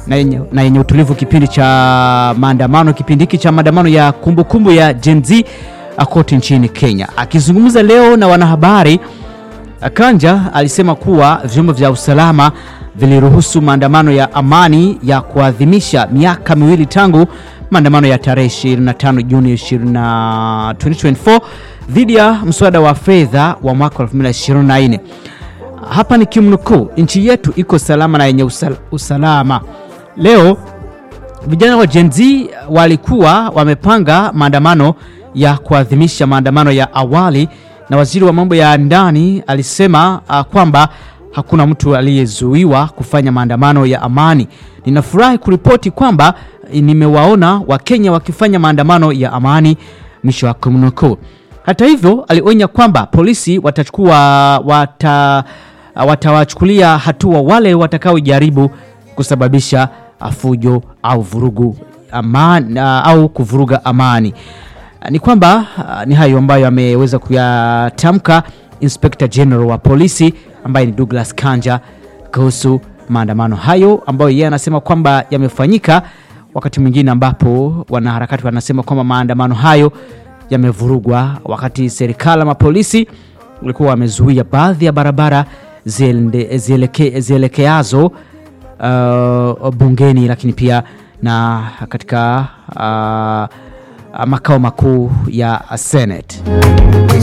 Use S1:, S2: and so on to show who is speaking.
S1: na yenye, na yenye utulivu kipindi cha maandamano, kipindi hiki cha maandamano ya kumbukumbu ya Gen Z kote nchini Kenya. Akizungumza leo na wanahabari, Kanja alisema kuwa vyombo vya usalama viliruhusu maandamano ya amani ya kuadhimisha miaka miwili tangu maandamano ya tarehe 25 Juni 20 2024 dhidi ya mswada wa fedha wa mwaka 2024. Hapa ni kimnukuu, nchi yetu iko salama na yenye usal usalama. Leo vijana wa Gen Z walikuwa wamepanga maandamano ya kuadhimisha maandamano ya awali, na waziri wa mambo ya ndani alisema uh, kwamba hakuna mtu aliyezuiwa kufanya maandamano ya amani. Ninafurahi kuripoti kwamba nimewaona Wakenya wakifanya maandamano ya amani, mwisho wa kumnukuu. Hata hivyo, alionya kwamba polisi watachukua wata, watawachukulia hatua wale watakaojaribu kusababisha fujo au vurugu amani, au kuvuruga amani. Ni kwamba ni hayo ambayo ameweza kuyatamka Inspector General wa polisi ambaye ni Douglas Kanja kuhusu maandamano hayo ambayo yeye anasema kwamba yamefanyika wakati mwingine ambapo wanaharakati wanasema kwamba maandamano hayo yamevurugwa wakati serikali ama polisi walikuwa wamezuia baadhi ya barabara zieleke, zielekeazo uh, bungeni lakini pia na katika uh, makao makuu ya Senate.